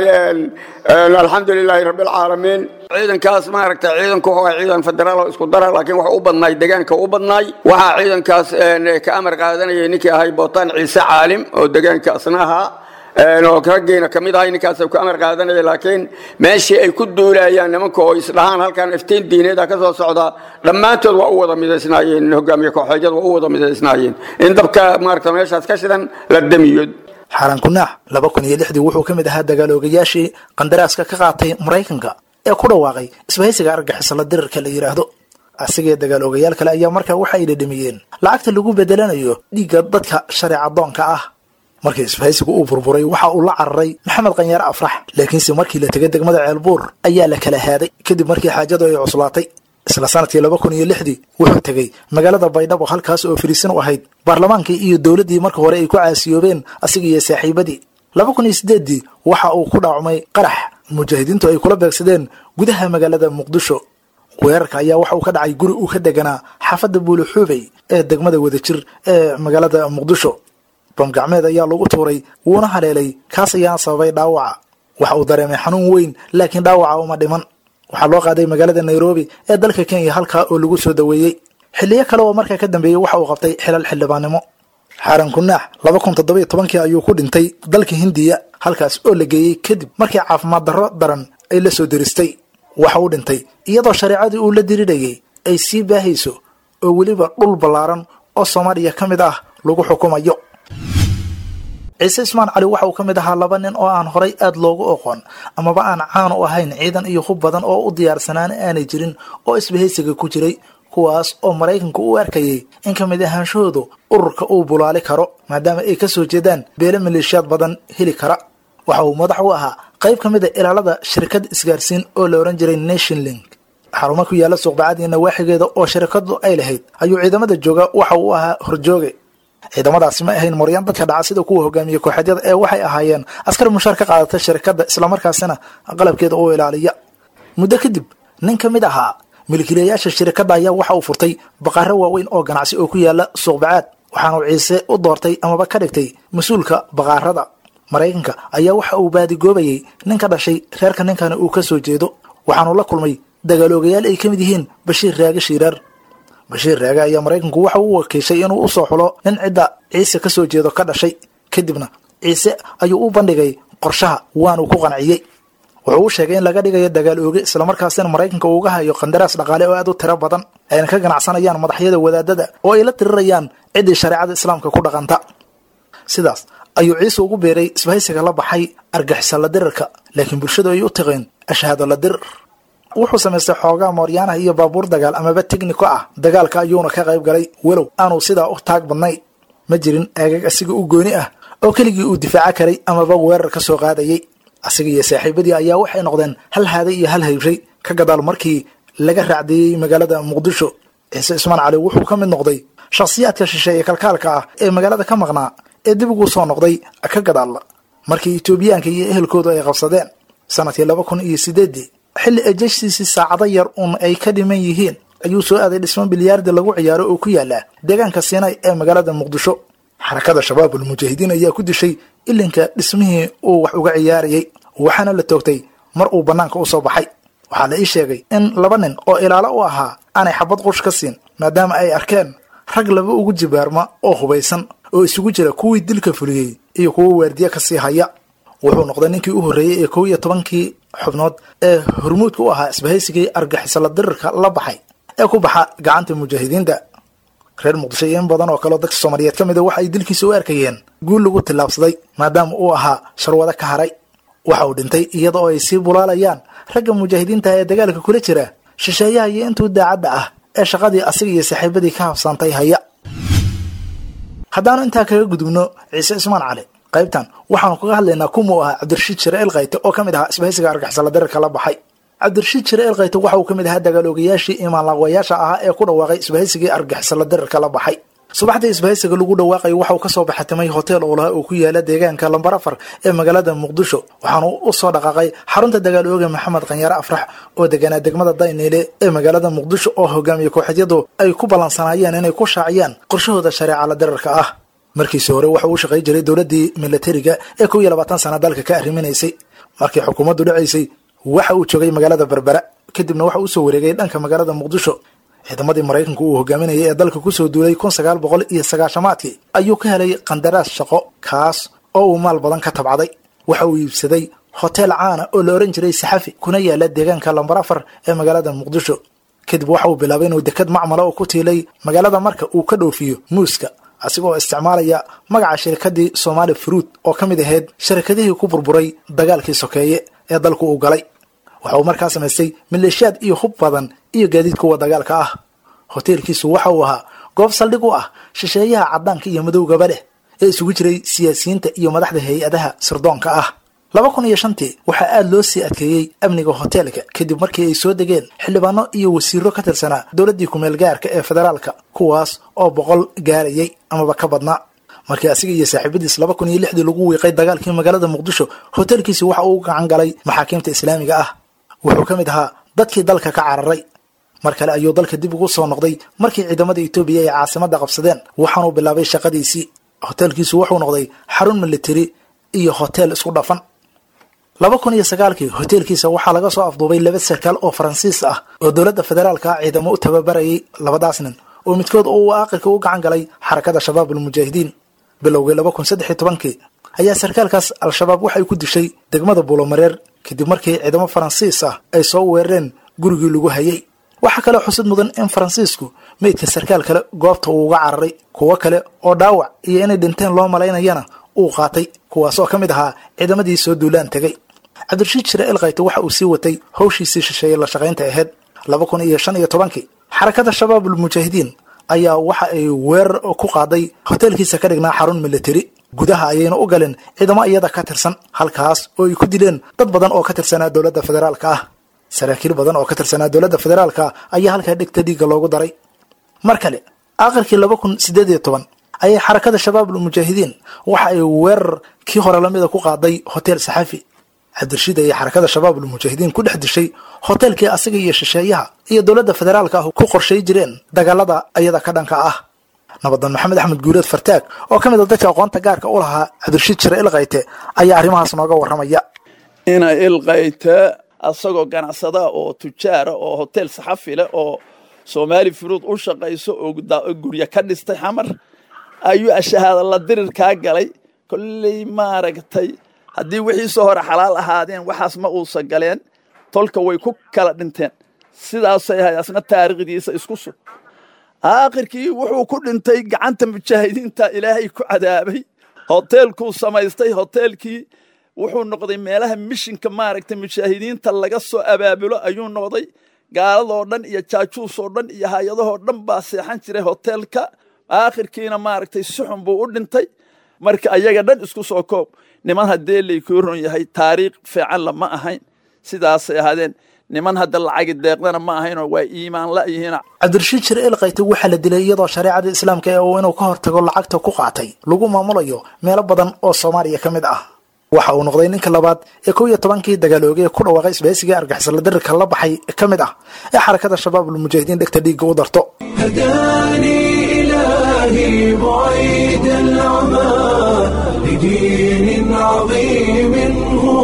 alxamdu lilaahi rabbilcaalamiin ciidankaas maaragta ciidanku waa ciidan federaal oo isku dara laakiin waxa u badnaay deegaanka u badnaay waxaa ciidankaas ka amar qaadanayay ninkii ahay bootaan ciise caalim oo deegaanka asna ahaa oo raggeena kamid ahay ninkaas ku amar qaadanaya laakiin meeshii ay ku duulayaan nimanka oo isdhahaan halkan iftiin diineeda ka soo socda dhammaantood waa u wada midaysnaayeen hogaamiye kooxeedyada waa u wada midaysnaayeen in dabka maaragta meeshaas ka shidan la damiyo xaaraan kunaax laba kun iyo lixdii wuxuu ka mid ahaa dagaaloogayaashii qandaraaska ka qaatay maraykanka ee ku dhawaaqay isbahaysiga argixisala dirirka la yidhaahdo asigee dagaaloogayaal kale ayaa markaa waxa ay dhadhamiyeen lacagta lagu bedelanayo dhiigga dadka shareecadoonka ah markii isbahaysigu uu burburay waxa uu la cararay maxamed qanyaare afrax laakiinse markii la tegay degmada ceelbuur ayaa la kala haaday kadib markii xaajadu ay cuslaatay isla sanadkii laba kun iyo lixdii wuxuu tegey magaalada baydhabo halkaas oo fariisin u ahayd baarlamaankii iyo dowladdii marka hore ay ku caasiyoobeen asiga iyo saaxiibadii laba kun iyo sideeddii waxa uu ku dhaacmay qarax mujaahidiintu ay kula beegsadeen gudaha magaalada muqdisho weerarka ayaa waxa uu ka dhacay guri uu ka deganaa xaafadda buulixuubey ee degmada wadajir ee magaalada muqdisho bamgacmeed ayaa lagu tuuray wuuna haleelay kaas ayaana sababay dhaawaca waxa uu dareemay xanuun weyn laakiin dhaawaca uma dhiman waxaa loo qaaday magaalada nairobi ee dalka kenya halkaa oo lagu soo daweeyey xilliyo kale oo markaa ka dambeeyey waxa uu qabtay xilal xildhibaannimo xaaran kunaax laba kun toddobiyo tobankii ayuu ku dhintay dalka hindiya halkaas oo la geeyey kadib markii caafimaad darro daran ay la soo deristay waxa uu dhintay iyadoo shareecadii uu la dirirayay ay sii baahayso oo weliba dhul ballaaran oo soomaaliya ka mid ah lagu xukumayo ciise ismaan cali waxa uu ka mid ahaa laba nin oo aan horay aad loogu oqoon amaba aan caan u ahayn ciidan iyo hub badan oo u diyaarsanaan aanay jirin oo isbahaysiga ku jiray kuwaas oo maraykanku u arkayay in ka mid ahaanshahoodu ururka uu bulaali karo maadaama ay ka soo jeedaan beele maleeshiyaad badan heli kara waxa uu madax u ahaa qayb ka mid a ilaalada shirkad isgaarsiin oo la odhan jiray nation link xarumo ku yaalla suuqbacadii nawaaxigeeda oo shirkadu ay lahayd ayuu ciidamada jooga waxa uu ahaa horjooge ciidamadaasi ma ahayn moryaan dadka dhaca sida kuwa hogaamiye kooxeedyada ee waxay ahaayeen askar mushaar ka qaadata shirkadda islamarkaasina qalabkeeda u ilaaliya muddo kadib nin ka mid ahaa milkiilayaasha shirkadda ayaa waxa uu furtay baqaaro waaweyn oo ganacsi oo ku yaala suuqbacaad waxaanu ciise u doortay amaba ka dhigtay mas-uulka baqaarada maraykanka ayaa waxa uu baadigoobayay nin ka dhashay reerka ninkani uu ka soo jeedo waxaanu la kulmay dagaaloogayaal ay ka mid yihiin bashiir raage shiiraar bashiir raage ayaa maraykanku waxa uu wakiishay inuu usoo xulo nin cidda ciise ka soo jeedo ka dhashay kadibna ciise ayuu u bandhigay qorshaha waanu ku qanciyey wuxuu u sheegay in laga dhigayo dagaal ooge islamarkaasina maraykanka uuga hayo qandaraas dhaqaale oo aad u tiro badan ayna ka ganacsanayaan madaxyada wadaadada oo ay la tirirayaan ciddii shareecada islaamka ku dhaqanta sidaas ayuu ciise ugu beeray isbahaysiga la baxay argixisa la dirirka laakiin bulshadu ay u taqeen ashhaado la dirir wuxuu samaystay xoogaa mooryaanaha iyo baabuur dagaal amaba tegniko ah dagaalka ayuuna ka qayb galay walow aanu sidaa u taag badnayn ma jirin aagag asiga u gooni ah oo keligii uu difaaca karay amaba weerar ka soo qaadayay asiga iyo saaxiibadii ayaa waxay noqdeen hal haaday iyo hal haybray ka gadaal markii laga raacdeeyey magaalada muqdisho ciise ismaan cali wuxuu ka mid noqday shakhsiyaadka shisheeye kalkaalka ah ee magaalada ka maqnaa ee dib ugu soo noqday ka gadaal markii etoobiyaanka iyo ehelkoodu ay qabsadeen sanadkii laba kun iyo sideeddii xilli ejashtiisii saacado yar uun ay ka dhiman yihiin ayuu soo aaday dhismo bilyaardi lagu ciyaaro oo ku yaala deegaanka siinay ee magaalada muqdisho xarakada shabaabul mujaahidiin ayaa ku dishay ilinka dhismihii uu wax uga ciyaarayay waxaana la toogtay mar uu bannaanka u soo baxay waxaa la ii sheegay in laba nin oo ilaalo u ahaa aanay xabad qush ka siin maadaama ay arkeen rag laba ugu jibaarma oo hubaysan oo isugu jira kuwii dilka fuliyey iyo kuwo waardiye ka sii haya wuxuu noqday ninkii u horreeyey ee kow iyo tobankii xubnood ee hormuudka u ahaa isbahaysigii argixisala dirirka la baxay ee ku baxa gacanta mujaahidiinta reer muqdisho iyo in badan oo kaleo dadka soomaaliyeed ka mid a waxa ay dilkiisa u arkayeen guul lagu tillaabsaday maadaama uu ahaa sharwado ka haray waxa uu dhintay iyada oo ay sii bulaalayaan ragga mujaahidiinta ee dagaalka kula jira shisheeyaha iyo intuu daacadda ah ee shaqadii asiga iyo saaxiibadii ka habsaantay haya haddaanu intaa kaga gudubno ciise ismaan cali qaybtan waxaanu kaga hadlaynaa kumuu ahaa cabdirashiid shire elkayte oo ka mid ahaa isbahaysiga argixisala dirirka la baxay cabdirashiid shire elkayte waxa uu ka mid ahaa dagaaloogayaashii imaanlaaqwayaasha ahaa ee ku dhawaaqay isbahaysigii argixisala dirirka la baxay subaxdii isbahaysiga lagu dhawaaqayo waxauu kasoo baxatimay hotel oolaha oo ku yaala deegaanka lambar afar ee magaalada muqdisho waxaanu u soo dhaqaaqay xarunta dagaal ooga maxamed qanyaare afrax oo deganaa degmada dayniile ee magaalada muqdisho oo hogaamiye kooxeedyadu ay ku ballansanaayeen inay ku shaaciyaan qorshahooda shareeca la dirirka ah markiisi hore waxa uu shaqay jiray dowladdii milatariga ee kow iyo labaatan sana dalka ka arriminaysay markii xukuumaddu dhacaysay waxa uu joogay magaalada berbera kadibna waxa uu soo wareegay dhanka magaalada muqdisho ciidamadii maraykanku uu hogaaminayay ee dalka kusoo duulay kun sagaal boqol iyo sagaashamaadkii ayuu ka helay qandaraas shaqo kaas oo uu maal badan ka tabcaday waxa uu iibsaday hotel caana oo la ohan jiray saxafi kuna yaala deegaanka lambar afar ee magaalada muqdisho kadib waxa uu bilaabay inuu dekad macmala oo ku tiilay magaalada marka uu ka dhoofiyo muuska asigoo isticmaalaya magaca shirkadii somaali fruit oo ka mid ahayd shirkadihii ku burburay dagaalkii sokeeye ee dalku uu galay waxa uu markaa samaystay maleeshiyaad iyo hub badan iyo gaadiid kuwa dagaalka ah hoteelkiisu waxa uu ahaa goob saldhig u ah shisheeyaha caddaanka iyo madowgaba leh ee isugu jiray siyaasiyiinta iyo madaxda hay-adaha sirdoonka ah laba kun iyo shantii waxaa aada loo sii adkeeyey amniga hoteelka kadib markii ay soo degeen xildhibaano iyo wasiiro ka tirsanaa dowladdii kumeel gaarka ee federaalka kuwaas oo boqol gaarayay amaba ka badnaa markii asiga iyo saaxiibadiis laba kun iyo lixdii lagu wiiqay dagaalkii magaalada muqdisho hoteelkiisi waxa uu gacan galay maxaakiimta islaamiga ah wuxuu ka mid ahaa dadkii dalka ka cararay mar kale ayuu dalka dib ugu soo noqday markii ciidamada etoobiya ay caasimadda qabsadeen waxaanuu bilaabay shaqadiisii hoteelkiisu wuxuu noqday xarun militari iyo hoteel isku dhafan laba kun iyo sagaalkii hoteelkiisa waxaa laga soo afduubay laba sarkaal oo faransiis ah oo dowladda federaalka ciidamo u tababarayay labadaas nin oo midkood uu aakhirka u gacan galay xarakada shabaab almujaahidiin bilowgii laba kun saddex iyo tobankii ayaa sarkaalkaas al-shabaab waxay ku dishay degmada buulomareer kadib markii ciidamo faransiis ah ay soo weerareen gurigii lagu hayay waxaa kaloo xusid mudan in faransiisku meydka sarkaal kale goobta uu uga cararay kuwo kale oo dhaawac iyo inay dhinteen loo malaynayana uu qaatay kuwaasoo ka mid ahaa ciidamadii soo duulaan tegay cabdirashiid shire elkayte waxa uu sii watay hawshiisii shisheeye la shaqaynta ahayd laba kun iyo shan iyo tobankii xarakada shabaab almujaahidiin ayaa waxa ay weerar ku qaaday hoteelkiisa ka dhignaa xarun militari gudaha ayayna u galeen ciidamo iyada ka tirsan halkaas oo ay ku dileen dad badan oo ka tirsanaa dowladda federaalka ah saraakiil badan oo ka tirsanaa dowladda federaalka ayaa halkaa dhegta dhiigga loogu daray mar kale aakhirkii laba kun siddeed iyo toban ayay xarakada shabaab almujaahidiin waxa ay weerar kii hore lamida ku qaaday hotel saxafi cabdirashiid ayay xarakada shabaab almujaahidiin ku dhex dishay hoteelkii asaga iyo shisheeyaha iyo dowladda federaalka ah ku qorshay jireen dagaalada ayada ka dhanka ah nabadan maxamed axmed guuleed fartaag oo ka mid a dadka aqoonta gaarka u lahaa cabdirashiid jire ilkayte ayaa arrimahaas nooga warramaya ina ilkayte asagoo ganacsada oo tujaara oo hotel saxafi leh oo soomaali furuud u shaqayso oo guryo ka dhistay xamar ayuu ashahaada la dirir kaa galay kolley maaragtay haddii wixiisoo hore xalaal ahaadeen waxaas ma uusa galeen tolka way ku kala dhinteen sidaasay ahayd asna taariikhdiisa isku sug aakhirkii wuxuu ku dhintay gacanta mujaahidiinta ilaahay ku cadaabay hoteelkuu samaystay hoteelkii wuxuu noqday meelaha mishinka maaragtay mujaahidiinta laga soo abaabulo ayuu noqday gaaladoo dhan iyo jaajuusoo dhan iyo hay-adahoo dhan baa seexan jiray hoteelka aakhirkiina maaragtay si xun buu u dhintay marka ayaga dhan isku soo koob niman haddee laykuu ron yahay taariikh fiican lama ahayn sidaasay ahaadeen niman hadda lacagi deeqdana ma ahaynoo waa iimaan la'yihiin cabdirashiid jire elkayte waxaa la dilay iyadoo shareecada islaamka ee uu inuu ka hortago lacagta ku qaatay lagu maamulayo meelo badan oo soomaaliya ka mid ah waxa uu noqday ninka labaad ee kow iyo tobankii dagaaloogay ku dhawaaqay isbahaysiga argixisala dirirka la baxay ka mid ah ee xarakada shabaab almujaahidiin dhegta dhiigga u darto هداني إلهي بعيد العمى لدين عظيم هو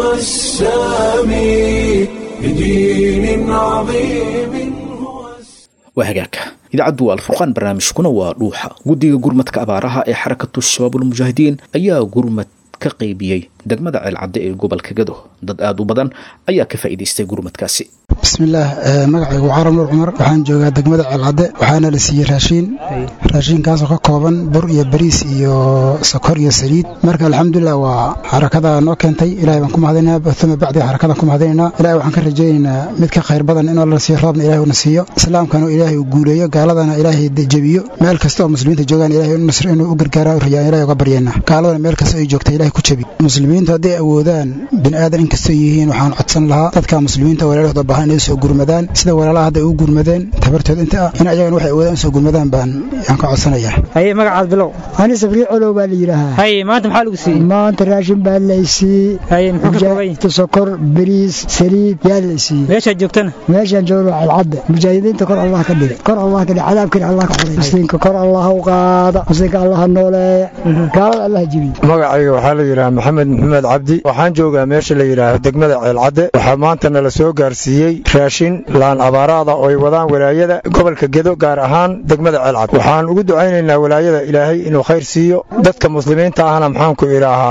السامي لدين عظيم waa hagaagka idaacaddu waa alfurqaan barnaamijkuna waa dhuuxa guddiga gurmadka abaaraha ee xarakatu shabaab almujaahidiin ayaa gurmad ka qaybiyey degmada ceelcadde ee gobolka gado dad aad u badan ayaa ka faa'iidaystay gurmadkaasi bismillaah magacaygu carab nuur cumar waxaan joogaa degmada ceelcadde waxaana la siiyey raashiin raashiinkaasoo ka kooban bur iyo bariis iyo sokor iyo saliid marka alxamdulilah waa xarakada noo keentay ilahay baan ku mahadinaynaa uma bacdi xarakadan ku mahadinaynaa ilahay waxaan ka rajaynaynaa mid ka khayr badan inoo la siiyo roobna ilahay una siiyo islaamkana ilaahay uu guuleeyo gaaladana ilaahay jebiyo meel kasta oo muslimiinta joogaan ilahay nasr inuu u gargaara rajaan ilahay uga baryeena gaaladana meel kasta ay joogta ilahay ku jebi muslimiintu hadday awoodaan bini aadan inkastoo yihiin waxaan codsan lahaa dadka muslimiinta walaalahooda baahan inay soo gurmadaan sida walaalaha hadda u gurmadeen tabartood inta ah in ayagana waxay awoodaan soo gurmadaan baan yaan ka codsanayaa haye magacaad bilow ani sabriil colow baa la yidhaahaa haye maanta maxaa lagu siiyey maanta raashin baa laysiiyey haye muxuu ka kooban yahay sokor bariis saliid yaa laysiiyey meeshaad joogtana meeshaan joogno calcadda mujaahidiinta kor allah ka dhigay kor allah ka dhigay cadaabkina allah ka xoray muslimka kor allah u qaada muslimka allah nooleeya gaalada allah jebiye magacayga waxaa la yidhaha maxamed maxamed cabdi waxaan joogaa meesha la yidhaaho degmada ceelcadde waxaa maanta nala soo gaarsiiyey raashin laan abaaraada oo ay wadaan walaayada gobolka gedo gaar ahaan degmada ceelcad waxaan ugu ducaynaynaa walaayada ilaahay inuu khayr siiyo dadka muslimiinta ahna maxaanku idhaahaa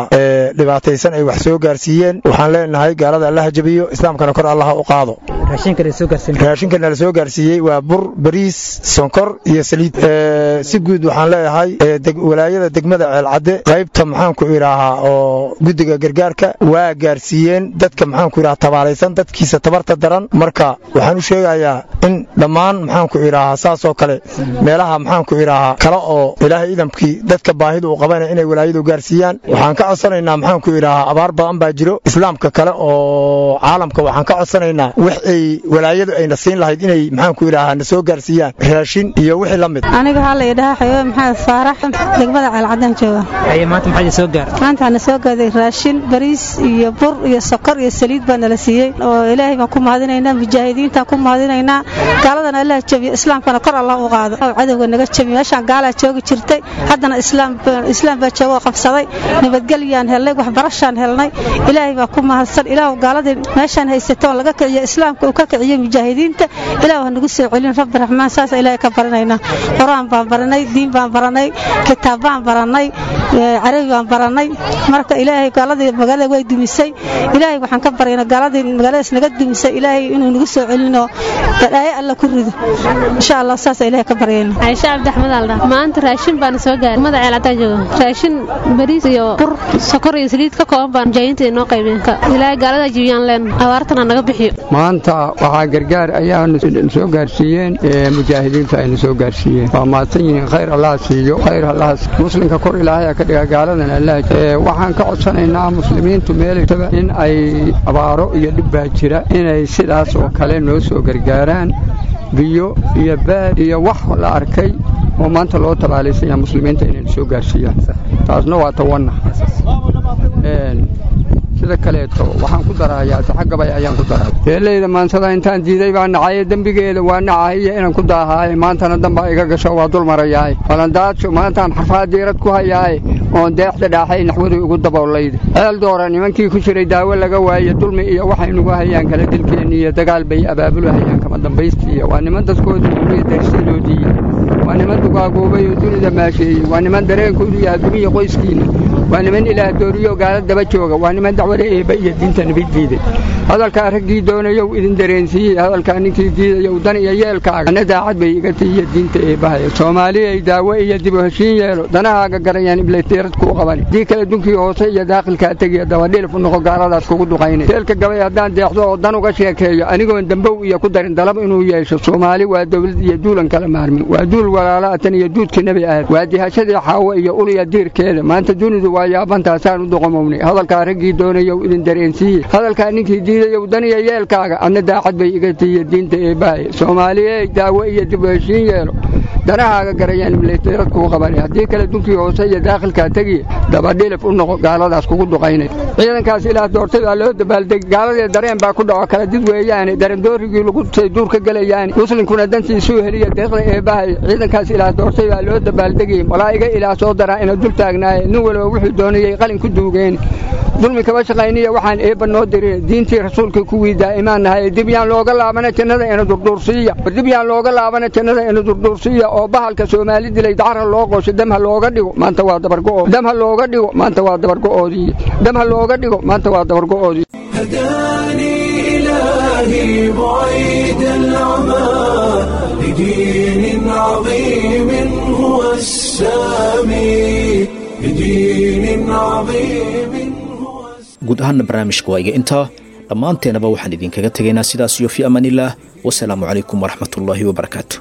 dhibaataysan ay wax soo gaarsiiyeen waxaan leenahay gaalada allaha jabiyo islaamkana kor allaha u qaado raashinkana la soo gaarsiiyey waa bur bariis sonkor iyo saliid si guud waxaan leeyahay walaayada degmada ceelcadde qaybta maxaanku idhaahaa oo guddiga gargaarka waa gaarsiiyeen dadka maxaanku idhaha tabaalaysan dadkiisa tabarta daran marka waxaan u sheegayaa in dhammaan maxaanku idhaahaa saasoo kale meelaha maxaanku idhaahaa kale oo ilaahay idamkii dadka baahida uu qabana inay walaayadu gaarsiiyaan waxaan ka codsanaynaa maxaanku idhaahaa abaar badan baa jiro islaamka kale oo caalamka waxaan ka codsanaynaa wax ay walaayadu ayna siin lahayd inay maxaanku idhaahaa na soo gaarsiiyaan raashin iyo wixii la mid aniga waxaa la idhahaa xabiibe maxamed faarax degmada ceelcadaan jooga maanta na soo gaaday raashin bariis iyo bur iyo sokor iyo saliid baa nala siiyey oo ilaahay baan ku mahadinaynaa mujaahidiintaan ku mahadinaynaa gaaladana allah jabiyo islaamkana kor allah u qaado oo cadowga naga jabiyo meeshaan gaalaa joogi jirtay haddana islaam baa joogo qabsaday nabadgelyaan helnay waxbarashaan helnay ilaahay baa ku mahadsan ilaahu gaaladii meeshaan haysatoon laga kiciyo islaamka uu ka kiciyo mujaahidiinta ilaahu ha nagu soo celin rabbi raxmaan saasa ilaahay ka baranaynaa qur-aan baan baranay diin baan baranay kitaab baan baranay carabi baan baranay marka ilaahay gaaladii magaalada way dumisay ilaahay waxaan ka barayna gaaladii magaaladaas naga dumisay ilaahay inuu nagu soo celino badhaayo alla ku rido insha allah saasa ilaahay ka baryayna caisha cabdi axmed alda maanta raashin baan soo gaaray mada ceelcadaa jooga raashin bariis iyo bur sokor iyo saliid ka kooban baan mujaahidiinta inoo qaybeen ilaahay gaalada jibiyaan leen abaartana naga bixiyo maanta waxaa gargaar ayaanu soo gaarsiiyeen mujaahidiinta ayna soo gaarsiiyeen waa mahadsan yihiin khayr allah siiyo khayr allah muslimka kor ilaahay ka dhiga gaaladan allah waxaan ka codsanaynaa muslimiintu meeltaba in ay abaaro iyo dhib baa jira inay sidaas oo kale noo soo gargaaraan biyo iyo baad iyo wax la arkay oo maanta loo tabaalaysanya muslimiinta inay soo gaarsiiyaan taasna waa tawanna sida kaleeto waxaan ku darahayaa saxagabay ayaan ku daraa beelayda maansada intaan diiday baa nacaye dembigeeda waa nacahiya inaan ku daahaaye maantana dambaa iga gasho waa dul marayaaye balandaadsho maantaan xarfaa diirad ku hayaaye oon deexda dhaaxay naxwadii ugu daboolayda ceel doora nimankii ku jiray daawo laga waaye dulmi iyo waxay nugu hayaan kala dilkeenni iyo dagaal bay abaabulahayaan kama dambaystiiya waa niman dadkoodii umiya darsidoodii waa niman dugaagoobay oo dunida maasheeyey waa niman dareenkoodu iyo adduumiya qoyskiinna waa niman ilaah dooriyo gaala daba jooga waa niman dacwada eebba iyo diinta nabi diiday hadalkaa raggii doonayow idin dareensiiyey hadalkaa ninkii diidayow dan iyo yeelkaaga ana daacad bay iga tiiyo diinta eebbahaya soomaaliyay daawo iyo dib u heshiin yeelo danahaaga garayaan iblayteerad kuu qabani dii kale dunkii hoose iyo daaqilkaa tegiya dabadhilif u noqo gaaladaas kugu duqaynay teelka gabay haddaan deexdo oo dan uga sheekeeyo anigoon dambow iyo ku darin dalab inuu yeesho soomaali waa dawlad iyo duulan kala maarmin waa duul walaalaatan iyo duudkii nebi ahad waa dihashadii xaawo iyo uliya diirkeeda maanta dunidu waa yaabantaasaan u doqomownay hadalkaa raggii doonayow idin dareensiiye hadalkaa ninkii diidayow dan iyo yeelkaaga adna daacad bay iga tiiya diinta eebbahaya soomaaliyey daawo iyo dib u heshiin yeelo danahaaga garayaan iblayteerad kuu qabani haddii kale dunkii hoose iyo daakhilkaa tegiya dabadhilif u noqo gaaladaas kugu duqaynay ciidankaas ilaah doortay baa loo dabaaldeg gaaladii dareen baa ku dhaco kala did weeyaane darandoorigii lagu tusay duurka gelayaane muslimkuna dantiisuu heliya deeqda eebbahay ciidankaas ilaah doortay baa loo dabaaldegay malaa'iga ilaah soo daraa ina dul taagnaaye nin walba wuxuu doonayey qalin ku duugeen dulmi kaba shaqayniya waxaan eebba noo dirin diintii rasuulka kuwii daa'imaan nahay dib yaan looga laabana jannada ina durduursiiya dib yaan looga laabana jannada ina durduursiiya oo bahalka soomaali dilay dacra loo qoosho damha looga dhigo maanta waa dabargo'ood damha looga dhigo maanta waa dabargo'oodii damha looga dhigo maanta waa dabargo'oodii هداني إلهي بعيد العمى لدين عظيم هو السامي لدين عظيم guud ahaanna barnaamijka waa iga intaa dhammaanteenaba waxaan idinkaga tegaynaa sidaas iyo fi amaanillaah wasalaamu calaykum waraxmatullaahi wabarakaatu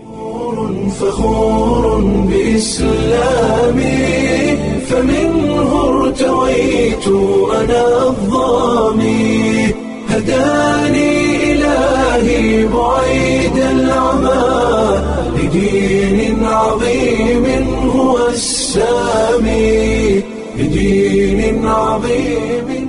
فخور بإسلامي فمنه ارتويت أنا الظامي هداني إلهي بعيد العمى لدين عظيم هو السامي لدين عظيم